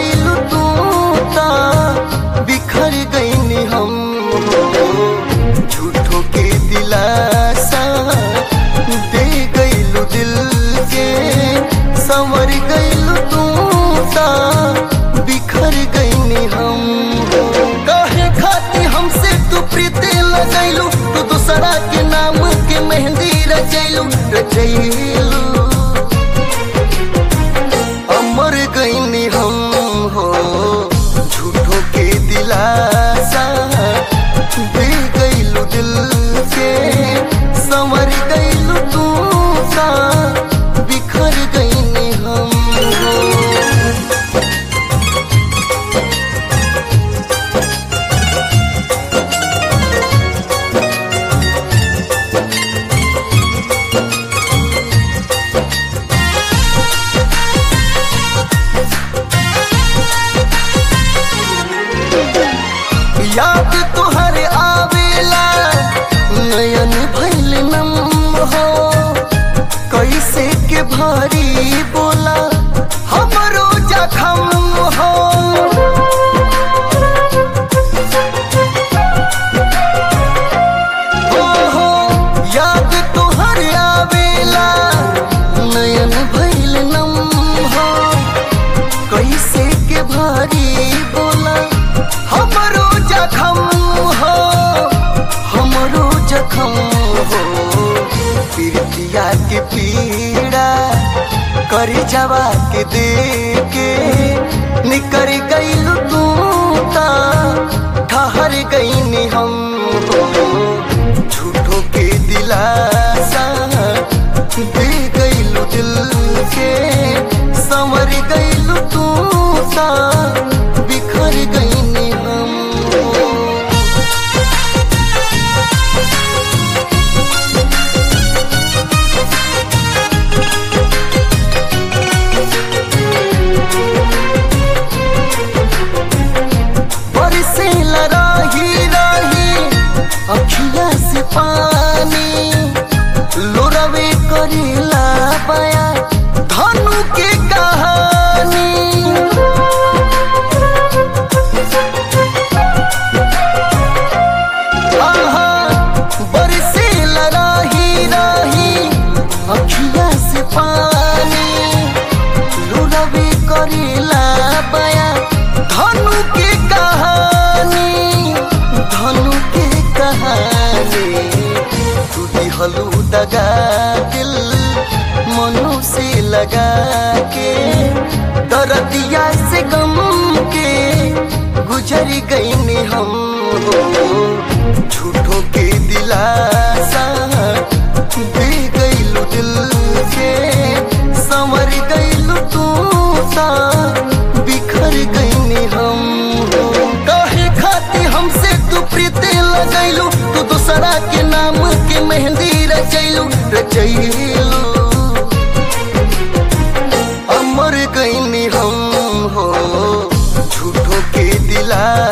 गईलू तू ता बिखर गईनी हम हो झूठो के दिलासा दे गईलू दिल के संवर गईलू तू ता बिखर गईनी हम हो काहे खाती हमसे तू प्रीति लगैलू तू दूसरा के नाम के मेहंदी रचैलू रचैलू अमर गईनी हम हो झूठो के दिलासा दे गईलू दिल के संवर गईलू तू सा बिखर गईनी हम हो याद तुहरे आवेला नयन भैल नम हो कैसे के भारी बोला हमरो जखम हो ओहो याद तुहरे आवेला नयन भैल नम हो कैसे के भारी बोला हमरो जखम हो हमरो जखम हो पीड़ितिया के पीड़ा कर जवा के दे के निकर गईलू तू ता ठहर गईनी हम हो झूठो के दिलासा दे गईलू दिल के संवर गईलू तू सा बिखर गईनी हम हो बरसे लराही राही अखिया से पानी लोरवे करेला बया धनु के कहानी आहा बरसे लराही राही अखिया से पानी लुरवे करेला बया धनु के कहानी धनु के कहानी तू दिहलू दगा दिल मनु से लगा के दरदिया से गम के गुजर गईनी हम हो झूठो के दिलासा दे गईलू दिल के संवर गईलू तू सा बिखर गईनी हम हो काहे खाती हमसे तू प्रीति लगैलू तू दूसरा के नाम के मेहंदी रचैलू रचैलू अमर गईनी हम हो झूठो के दिला